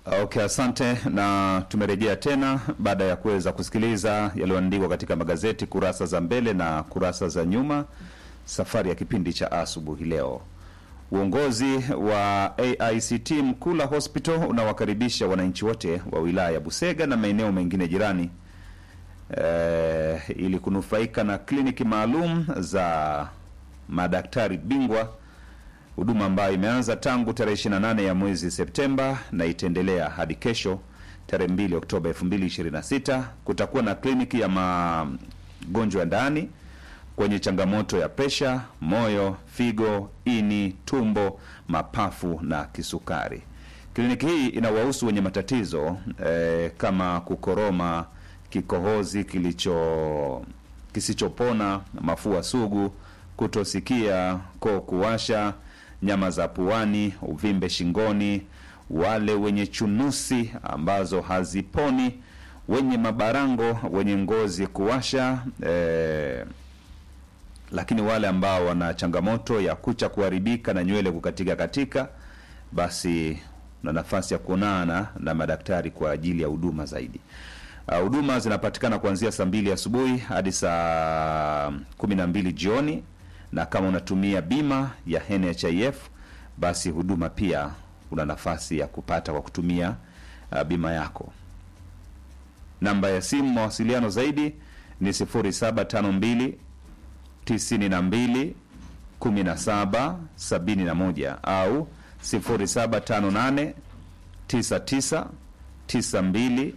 Okay, asante na tumerejea tena baada ya kuweza kusikiliza yaliyoandikwa katika magazeti kurasa za mbele na kurasa za nyuma, safari ya kipindi cha asubuhi leo. Uongozi wa AICT Mkula Hospital unawakaribisha wananchi wote wa wilaya ya Busega na maeneo mengine jirani eh, ili kunufaika na kliniki maalum za madaktari bingwa huduma ambayo imeanza tangu tarehe 28 ya mwezi Septemba na itaendelea hadi kesho tarehe 2 Oktoba 2026. Kutakuwa na kliniki ya magonjwa ya ndani kwenye changamoto ya presha, moyo, figo, ini, tumbo, mapafu na kisukari. Kliniki hii inawahusu wenye matatizo eh, kama kukoroma, kikohozi kilicho kisichopona, mafua sugu, kutosikia, koo kuwasha, nyama za puani, uvimbe shingoni, wale wenye chunusi ambazo haziponi, wenye mabarango, wenye ngozi kuwasha eh, lakini wale ambao wana changamoto ya kucha kuharibika na nywele kukatika katika, basi una nafasi ya kuonana na madaktari kwa ajili ya huduma zaidi. Uh, huduma zinapatikana kuanzia saa mbili asubuhi hadi saa kumi na mbili jioni, na kama unatumia bima ya NHIF basi huduma pia una nafasi ya kupata kwa kutumia uh, bima yako. Namba ya simu mawasiliano zaidi ni 0752 92 17 71 au 0758 99 92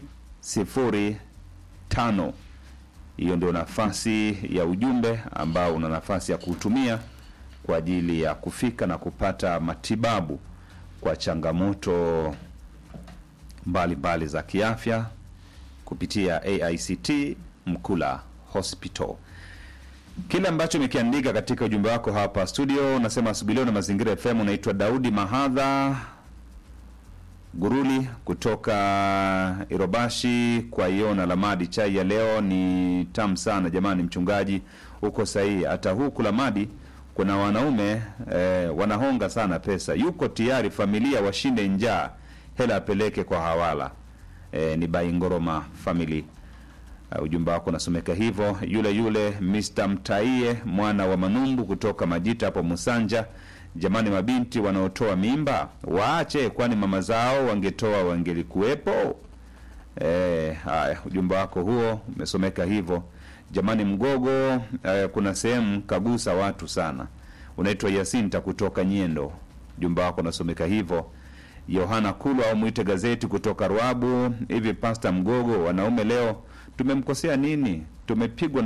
05. Hiyo ndio nafasi ya ujumbe ambao una nafasi ya kuutumia kwa ajili ya kufika na kupata matibabu kwa changamoto mbalimbali mbali za kiafya kupitia AICT Mkula Hospital. Kile ambacho umekiandika katika ujumbe wako hapa studio, unasema asubuhi leo na Mazingira FM. Unaitwa Daudi Mahadha Guruli kutoka Irobashi kwa Iona Lamadi. Chai ya leo ni tamu sana jamani, mchungaji uko sahihi. Hata huku Lamadi kuna wanaume eh, wanahonga sana pesa, yuko tayari familia washinde njaa, hela apeleke kwa hawala. Eh, ni Baingoroma family. Uh, ujumbe wako unasomeka hivyo. Yule yule Mr. Mtaie mwana wa Manumbu kutoka Majita hapo Musanja. Jamani, mabinti wanaotoa mimba waache, kwani mama zao wangetoa wangelikuwepo. Eh, haya, ujumbe wako huo umesomeka hivyo. Jamani, Mgogo eh, kuna sehemu kagusa watu sana. Unaitwa Yasinta kutoka Nyendo, ujumbe wako unasomeka hivyo. Yohana Kulwa au mwite gazeti kutoka Ruabu. Hivi Pasta Mgogo, wanaume leo tumemkosea nini? Tumepigwa